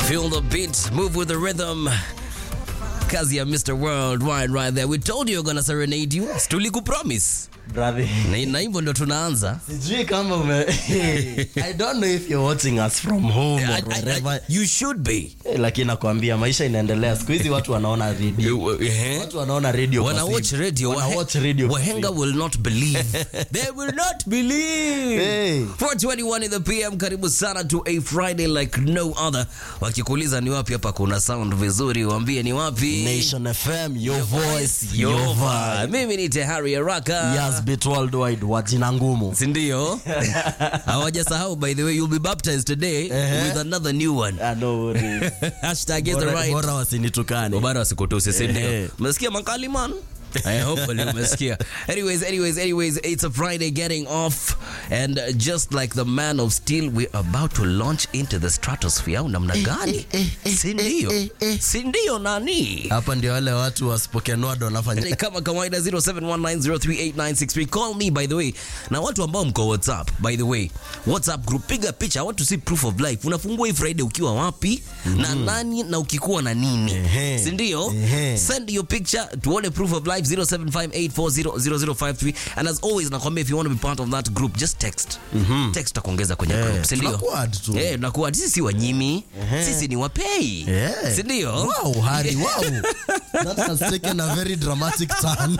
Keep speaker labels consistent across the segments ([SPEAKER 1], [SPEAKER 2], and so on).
[SPEAKER 1] Feel the beat, move with the rhythm. Kazi ya Mr. Worldwide right there. We told you we're gonna serenade you. Tulikupromise.
[SPEAKER 2] Brother.
[SPEAKER 1] Na na hivyo ndo tunaanza.
[SPEAKER 2] Sijui kama ume... I don't know if you're watching us from home
[SPEAKER 1] I-
[SPEAKER 2] or
[SPEAKER 1] I- I-
[SPEAKER 2] wherever.
[SPEAKER 1] you should be.
[SPEAKER 2] Eh, lakini nakwambia maisha inaendelea. Siku hizi watu wanaona radio.
[SPEAKER 1] Eh?
[SPEAKER 2] Watu wanaona radio kwa
[SPEAKER 1] Wana
[SPEAKER 2] simu.
[SPEAKER 1] watch radio.
[SPEAKER 2] Wana
[SPEAKER 1] Wahe-
[SPEAKER 2] watch radio kwa
[SPEAKER 1] Wahenga
[SPEAKER 2] simu.
[SPEAKER 1] will not believe. They will not believe.
[SPEAKER 2] Hey.
[SPEAKER 1] 421 in the PM, karibu sana to a Friday like no other. Wakikuuliza ni wapi hapa kuna sound vizuri, waambie ni wapi.
[SPEAKER 2] Nation FM, your voice, your
[SPEAKER 1] Yova.
[SPEAKER 2] vibe.
[SPEAKER 1] Mimi ni Tehari Araka.
[SPEAKER 2] Yes, bit worldwide wa jina ngumu.
[SPEAKER 1] sindio hawajasahau by the way you'll be baptized today with another new one
[SPEAKER 2] Ah, no worries.
[SPEAKER 1] hashtag is the
[SPEAKER 2] Bora-
[SPEAKER 1] right
[SPEAKER 2] Bora wasinitukane.
[SPEAKER 1] bado wasikutuse sindio
[SPEAKER 2] Eh.
[SPEAKER 1] umesikia makali man I hopefully umesikia anyways anyways anyways it's a friday getting off and uh, just like the man of steel we're about to launch into the stratosphere au namna gani sindio sindio nani
[SPEAKER 2] Hapa ndio wale watu wasipokenwad wanafanya
[SPEAKER 1] kama kawaida 0719038963 call me by the way na watu ambao mko whatsapp by the way whatsapp group piga picha i want to see proof of life unafungua hii friday ukiwa wapi na nani na ukikuwa na nini
[SPEAKER 2] Ehe.
[SPEAKER 1] sindio
[SPEAKER 2] Ehe.
[SPEAKER 1] send your picture tuone proof of life 0758400053 and as always nakwambia if you want to be part of that group just text text takuongeza kwenye
[SPEAKER 2] Eh,
[SPEAKER 1] group sindio
[SPEAKER 2] tunakuwa add tu.
[SPEAKER 1] Eh, tunakuwa add. sisi si wanyimi sisi ni wapei
[SPEAKER 2] Yeah.
[SPEAKER 1] sindio
[SPEAKER 2] Wow, Harry, wow. That has taken a very dramatic turn.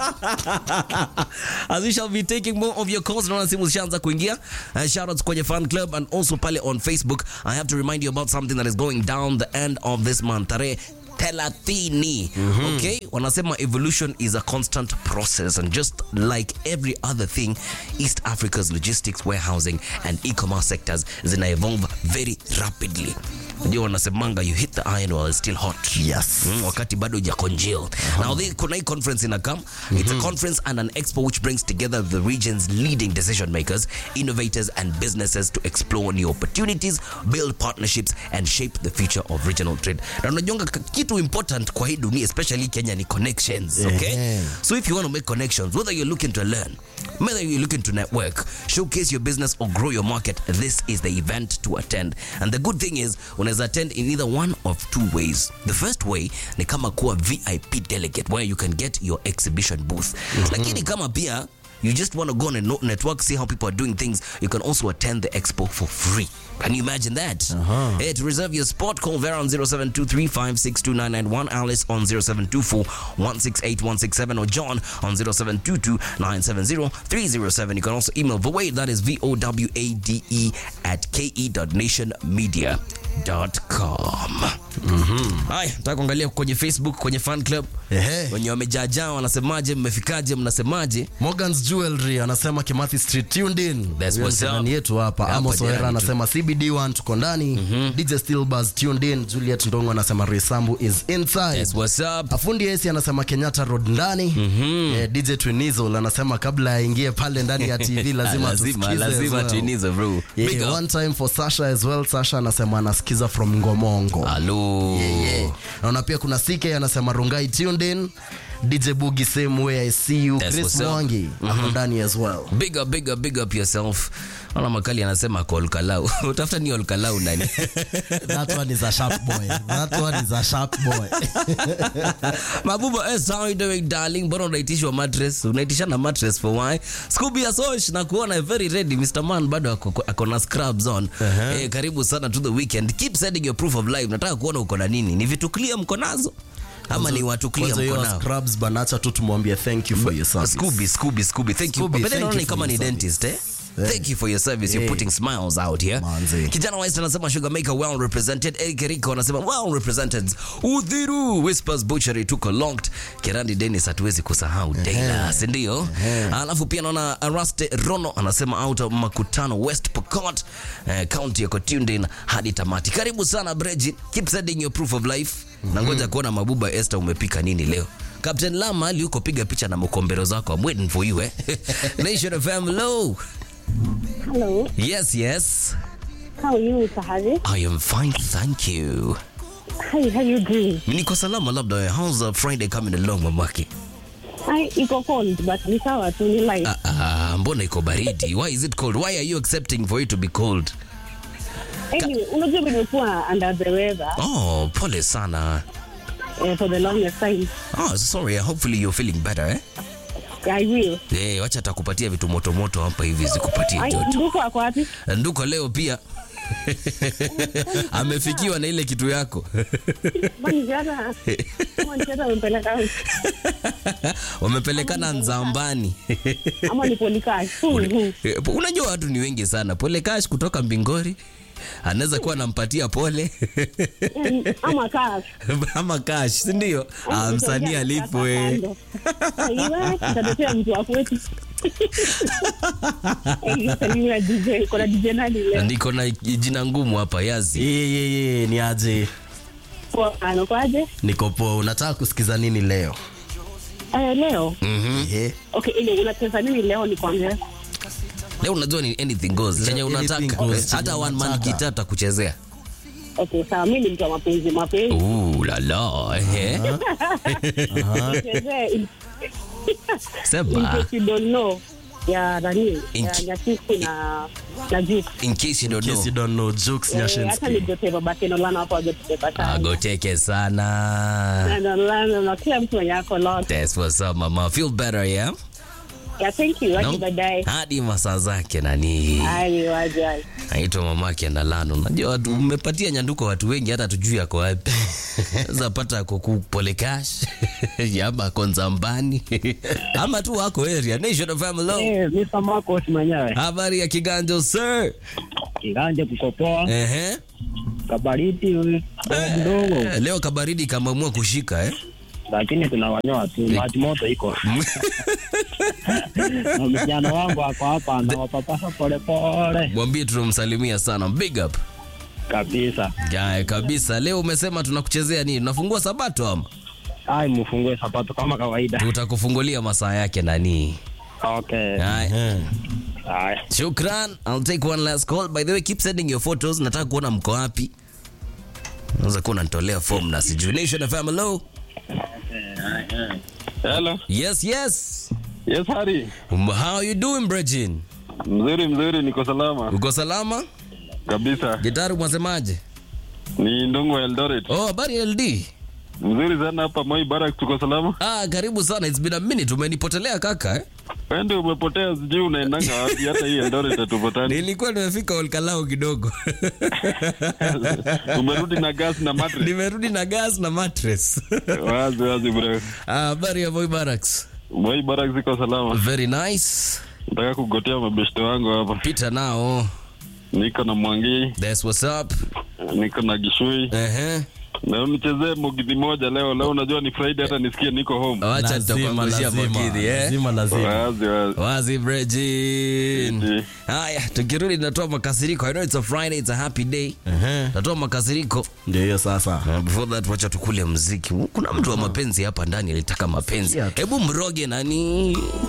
[SPEAKER 1] as we shall be taking more of your calls naona simu zishaanza kuingia uh, shoutouts kwenye fan club and also pale on facebook i have to remind you about something that is going down the end of this month tarehe thelathini okay wanasema evolution is a constant process and just like every other thing east africa's logistics warehousing and e-commerce sectors zina evolve very rapidly ndio wanasemanga you hit the iron while it's still hot
[SPEAKER 2] Yes.
[SPEAKER 1] mm, wakati bado ja congeal now the, kuna hii conference inakam it's a conference and an expo which brings together the region's leading decision makers innovators and businesses to explore new opportunities build partnerships and shape the future of regional trade na unajonga k- kitu important kwa hii dunia especially kenya ni connections okay
[SPEAKER 2] Ehe.
[SPEAKER 1] so if you want to make connections whether you're looking to learn whether you're looking to network showcase your business or grow your market this is the event to attend and the good thing is unaweza attend in either one of two ways the first way ni kama kuwa vip delegate where you can get your exhibition booth lakini kama pia you just want to go on a no- network, see how people are doing things, you can also attend the expo for free. Can you imagine that? Hey, to reserve your spot, call Vera on 0723562991, Alice on 0724168167, or John on 0722970307. You can also email Vowade, that is V O W A D E, at ke.nationmedia.com. Haya, nataka kuangalia kwenye Facebook, kwenye fan club
[SPEAKER 2] Ehe.
[SPEAKER 1] wenye wamejaajaa wanasemaje, mmefikaje, mnasemaje?
[SPEAKER 2] Morgan's Jewelry anasema Kimathi Street tuned in.
[SPEAKER 1] That's
[SPEAKER 2] Huyo
[SPEAKER 1] what's
[SPEAKER 2] ni
[SPEAKER 1] up.
[SPEAKER 2] jirani yetu hapa.
[SPEAKER 1] Hapa
[SPEAKER 2] Amos
[SPEAKER 1] jirani
[SPEAKER 2] Oera
[SPEAKER 1] tu.
[SPEAKER 2] anasema CBD1 tuko ndani. DJ Steelbuzz tuned in. Juliet Ndongo anasema Resambu is inside.
[SPEAKER 1] Yes, what's up?
[SPEAKER 2] Afundi Esi anasema Kenyatta Road ndani. Eh, DJ Twinizol anasema kabla aingie pale ndani ya TV lazima
[SPEAKER 1] lazima
[SPEAKER 2] tusikize as
[SPEAKER 1] lazima
[SPEAKER 2] well.
[SPEAKER 1] tuinize bro
[SPEAKER 2] Yeah,
[SPEAKER 1] Big up.
[SPEAKER 2] one time for Sasha as well. Sasha anasema anasikiza from Ngomongo.
[SPEAKER 1] Hello.
[SPEAKER 2] Yeah. Naona pia kuna CK anasema Rungai tuned in. DJ Boogie same way I see you.
[SPEAKER 1] That's
[SPEAKER 2] Chris
[SPEAKER 1] what's up.
[SPEAKER 2] Mwangi ako ndani as well.
[SPEAKER 1] big up big up big up yourself ona makali anasema kwa olkalau utafuta ni olkalau nani
[SPEAKER 2] That one is a sharp boy. That one is a sharp boy.
[SPEAKER 1] mabuba eh, how you doing darling mbona unaitishwa mattress unaitisha na mattress for why scooby ya sosh na kuona very ready mr man bado ako, ako na scrubs on eh, karibu sana to the weekend keep sending your proof of life nataka kuona uko na nini ni vitu clear mko nazo ama ni watu clear
[SPEAKER 2] Kwanza
[SPEAKER 1] mko
[SPEAKER 2] hiyo
[SPEAKER 1] nao
[SPEAKER 2] scrubs banacha tu tumwambie thank you for your service.
[SPEAKER 1] Scooby, Scooby, Scooby. Thank you.
[SPEAKER 2] Scooby,
[SPEAKER 1] But then
[SPEAKER 2] thank
[SPEAKER 1] naona
[SPEAKER 2] you
[SPEAKER 1] ni
[SPEAKER 2] for
[SPEAKER 1] kama
[SPEAKER 2] your
[SPEAKER 1] ni
[SPEAKER 2] service.
[SPEAKER 1] dentist eh? Thank you for your service. You're
[SPEAKER 2] Yeah.
[SPEAKER 1] putting smiles out here.
[SPEAKER 2] Manze.
[SPEAKER 1] Kijana West anasema Sugar Maker well represented. Eric Rico anasema well represented. Udhiru Whispers Butchery tuko locked. Kirandi Dennis hatuwezi kusahau Taylor, si ndio? Alafu pia naona Araste Rono anasema out of Makutano West Pokot eh, county yako tuned in hadi tamati. Karibu sana Breji. Keep sending your proof of life. Na ngoja kuona mabuba Esther umepika nini leo. Captain Lama yuko piga picha na mkombero zako. I'm waiting for you eh. Nation FM hello.
[SPEAKER 3] Hello,
[SPEAKER 1] Yes, yes.
[SPEAKER 3] how are you, Mr. Harry?
[SPEAKER 1] I am fine, thank you.
[SPEAKER 3] Hi, how you doing?
[SPEAKER 1] Niko salama labda. How's uh, Friday coming along mamake?
[SPEAKER 3] Hi, iko cold but ni sawa tu ni light.
[SPEAKER 1] Ah, ah, mbona iko baridi? Why is it cold? Why are you accepting for it to be cold?
[SPEAKER 3] Anyway, unajua nimekuwa under the weather
[SPEAKER 1] Oh, pole sana.
[SPEAKER 3] eh, for the longest time.
[SPEAKER 1] Oh, sorry. Hopefully you're feeling better, eh?
[SPEAKER 3] I will.
[SPEAKER 1] Eh, wacha atakupatia vitu moto moto hapa hivi zikupatie
[SPEAKER 3] Ai,
[SPEAKER 1] joto.
[SPEAKER 3] ndugu wako wapi?
[SPEAKER 1] Nduko leo pia amefikiwa na ile kitu yako.
[SPEAKER 3] Bani jana. Ama ni jana amempeleka out.
[SPEAKER 1] Wamepelekana Nzambani.
[SPEAKER 3] Ama ni polikash. Mhm.
[SPEAKER 1] Eh, Unajua watu ni wengi sana. Pole Cash kutoka Mbingori anaweza kuwa anampatia pole
[SPEAKER 3] Eh, Ama cash.
[SPEAKER 1] ama Cash, si ndio? Ah, msanii alipwe.
[SPEAKER 3] Iwe, nitatetea mtu wa kwetu. Eh, salimia DJ. Kuna DJ nani leo?
[SPEAKER 1] Niko na jina ngumu hapa Yazi.
[SPEAKER 2] Ye, ye, ye, ni aje
[SPEAKER 3] Kwa- anakwaje?
[SPEAKER 2] niko poa unataka kusikiza nini leo
[SPEAKER 3] Eh, leo
[SPEAKER 2] Ehe.
[SPEAKER 3] okay, ile unacheza nini leo nikwambie?
[SPEAKER 1] Leo unajua ni anything goes. Chenye
[SPEAKER 2] Leo anything
[SPEAKER 1] unataka.
[SPEAKER 2] goes,
[SPEAKER 1] Hata
[SPEAKER 2] chenye
[SPEAKER 1] one man
[SPEAKER 2] unataka.
[SPEAKER 1] guitar atakuchezea.
[SPEAKER 3] Okay, sawa, mimi ni mtu wa mapenzi mapenzi.
[SPEAKER 1] Ooh la la. Eh.
[SPEAKER 3] Nichezee in- in
[SPEAKER 1] Sema.
[SPEAKER 3] case you don't know ya nani
[SPEAKER 1] In-
[SPEAKER 3] ya Nyakisi na na Juke.
[SPEAKER 1] In case you don't
[SPEAKER 2] In case you
[SPEAKER 1] know.
[SPEAKER 2] don't know jokes
[SPEAKER 3] Eh, hata
[SPEAKER 2] Nyashinski.
[SPEAKER 3] nijote babake Nolana hapo hajatuteka sana.
[SPEAKER 1] Agoteke sana.
[SPEAKER 3] Na Nolana na kila mtu mwenye ako lot.
[SPEAKER 1] That's what's up mama. Feel better, yeah?
[SPEAKER 3] Yeah, thank you. Hadi
[SPEAKER 1] No?
[SPEAKER 3] baadaye.
[SPEAKER 1] Hadi masaa zake nani.
[SPEAKER 3] Ai, waje. ai.
[SPEAKER 1] Naitwa mamake Ndalano. Unajua watu umepatia nyanduko watu wengi hata tujui yako wapi. Sasa pata ako ku pole cash. Yaba ako Nzambani. Ama tu wako area. Nation of Family.
[SPEAKER 4] Eh, Mr. Marcos mwenyewe
[SPEAKER 1] Habari ya Kiganjo sir.
[SPEAKER 4] kiganje kukopoa
[SPEAKER 1] Ehe.
[SPEAKER 4] kabariti mdogo,
[SPEAKER 1] Eh, Leo kabaridi kameamua kushika eh.
[SPEAKER 4] lakini tunawanyoa tu, maji moto iko na vijana wangu ako hapa nawapapasa polepole
[SPEAKER 1] Mwambie tunamsalimia sana. Big up.
[SPEAKER 4] kabisa.
[SPEAKER 1] Gae kabisa. Leo umesema tunakuchezea nini? Tunafungua sabato ama?
[SPEAKER 4] Ai, mfungue sapato kama kawaida.
[SPEAKER 1] Tutakufungulia masaa yake nani?
[SPEAKER 4] Okay,
[SPEAKER 1] Haya.
[SPEAKER 4] haya.
[SPEAKER 1] Shukran. I'll take one last call. By the way, keep sending your photos. Nataka kuona mko wapi. Unaweza kuwa unanitolea form na sijui. Nation FM, hello.
[SPEAKER 5] Hello.
[SPEAKER 1] Yes, yes.
[SPEAKER 5] Yes, Hari.
[SPEAKER 1] Um, How you doing, Brejin?
[SPEAKER 5] Mzuri mzuri, niko salama
[SPEAKER 1] Uko salama?
[SPEAKER 5] kabisa.
[SPEAKER 1] Gitari mwasemaje?
[SPEAKER 5] Ni Ndongo wa Eldoret.
[SPEAKER 1] Oh, habari LD.
[SPEAKER 5] Mzuri sana hapa Moi Barak, tuko salama.
[SPEAKER 1] Ah, karibu sana. It's been a minute. Umenipotelea kaka eh?
[SPEAKER 5] Wewe ndio umepotea, sijui unaendanga wapi. Hata hii Eldoret hatupatani.
[SPEAKER 1] Nilikuwa nimefika Olkalao kidogo.
[SPEAKER 5] Umerudi na gas na mattress.
[SPEAKER 1] Nimerudi na gas na mattress.
[SPEAKER 5] Wazi wazi bro.
[SPEAKER 1] Ah, habari ya Boy Barracks.
[SPEAKER 5] Moi Barak ziko salama.
[SPEAKER 1] Very nice.
[SPEAKER 5] Nataka kugotea mabeshte wangu hapa.
[SPEAKER 1] Pita nao.
[SPEAKER 5] Niko na Mwangi,
[SPEAKER 1] That's what's up.
[SPEAKER 5] niko na Gishui.
[SPEAKER 1] Ehe.
[SPEAKER 5] Na unichezee mogidhi moja leo. Leo unajua ni Friday, hata nisikie niko home.
[SPEAKER 1] Wacha
[SPEAKER 2] Lazima,
[SPEAKER 1] nitakuangushia
[SPEAKER 2] lazima,
[SPEAKER 1] makidhi eh.
[SPEAKER 2] lazima, lazima.
[SPEAKER 5] Wazi wazi.
[SPEAKER 1] Wazi Brejin.
[SPEAKER 5] Eti.
[SPEAKER 1] Haya, tukirudi natoa makasiriko. I know it's a Friday, it's a happy day.
[SPEAKER 2] Ehe.
[SPEAKER 1] Natoa makasiriko.
[SPEAKER 2] ndio hiyo sasa
[SPEAKER 1] Uh, before that wacha tukule mziki. Kuna mtu wa mapenzi hapa ndani alitaka mapenzi.
[SPEAKER 2] Sikia tu.
[SPEAKER 1] Hebu mroge nani?